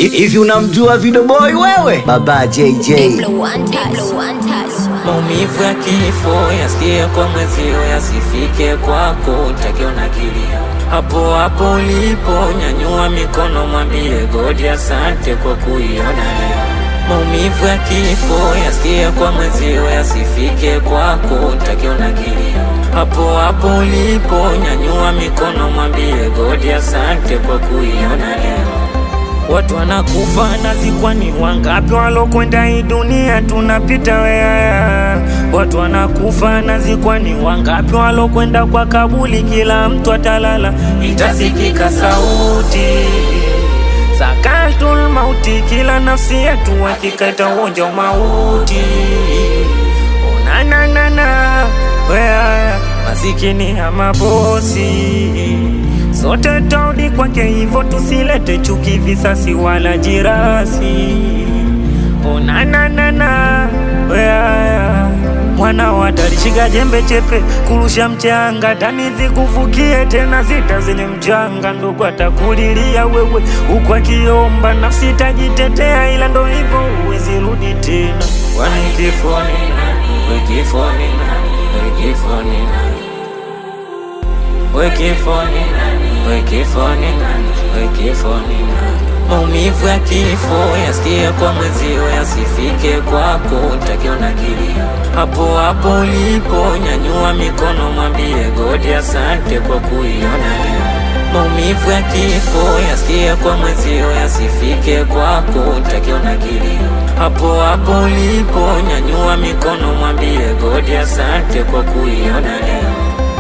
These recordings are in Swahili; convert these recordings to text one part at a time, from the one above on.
Hivi unamjua Video Boy wewe? Baba JJ. Maumivu ya kifo yasikie kwa mwezio, yasifike kwako, takiona kilio hapo hapo ulipo, nyanyua mikono, mwambie godi asante kwa kuiona leo. Maumivu ya kifo yasikie kwa mwezio, yasifike kwako, takiona kilio hapo hapo ulipo, nyanyua mikono, mwambie godi asante kwa kuiona leo. Watu wanakufa nazikwa, ni wangapi walokwenda hii dunia tunapita weaya. Watu wanakufa nazikwa, ni wangapi walokwenda kwa kabuli, kila mtu atalala, itasikika sauti sakatul mauti, kila nafsi yetu hakika itauonja mauti. Onananana weaya, masikini ya mabosi sote taudi kwake, hivyo tusilete chuki, visasi wala jirasi. Onananana weaya, mwana watalishika jembe chepe kurusha mchanga tani zikufukie tena zita zenye mchanga, ndugu atakulilia wewe huku akiomba, nafsi tajitetea, ila ndo hivyo huwezi rudi tena, kwani kifo ni nani? We kifo ni nani? We kifo ni nani? We kifo ni nani? We kifo ni nani? We kifo ni nani? Maumivu ya kifo yasikie kwa mwezio, yasifike kwako, takiona kilio hapo hapo ulipo, nyanyua mikono, mwambie godi asante kwa kuiona leo. Maumivu ya kifo yasikie kwa mwezio, yasifike kwako, takiona kilio hapo hapo ulipo, nyanyua mikono, mwambie godi asante kwa kuiona leo.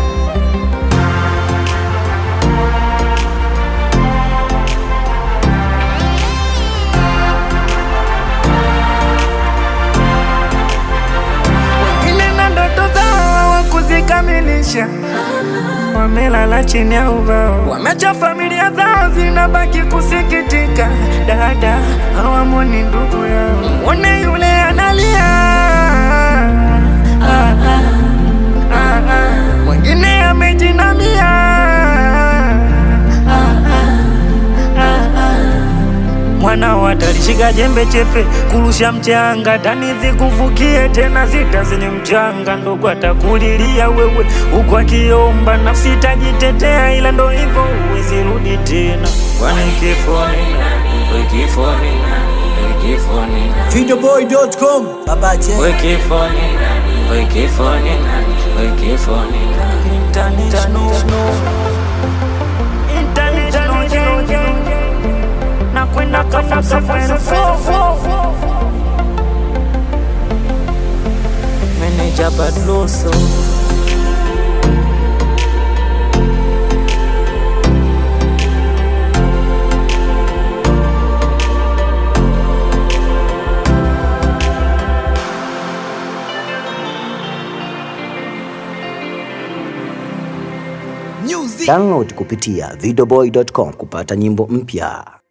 wengine na ndoto zao hawakuzikamilisha, wamelala chini ya ubao, wameacha familia zao zinabaki kusikitika. Dada hawamwoni ndugu yao, mwone yule analia ah, ah, ah, ah. mwingine amejinamia ah, ah, ah, ah. Mwana watalishika jembe chepe kurusha mchanga tani zikufukie tena zita zenye mchanga, ndugu atakulilia wewe huku akiomba, nafsi tajitetea, ila ndo hivyo huwezi rudi tena, kwani kifo ni nani? We kifo ni nani? We kifo ni nani? Videoboy.com. Baba J. We kifo ni nani? We kifo ni nani? We kifo ni nani? International International gang, gang, gang. na kwenda kafa kafa Meneja Badloso Download kupitia videoboy.com kupata nyimbo mpya.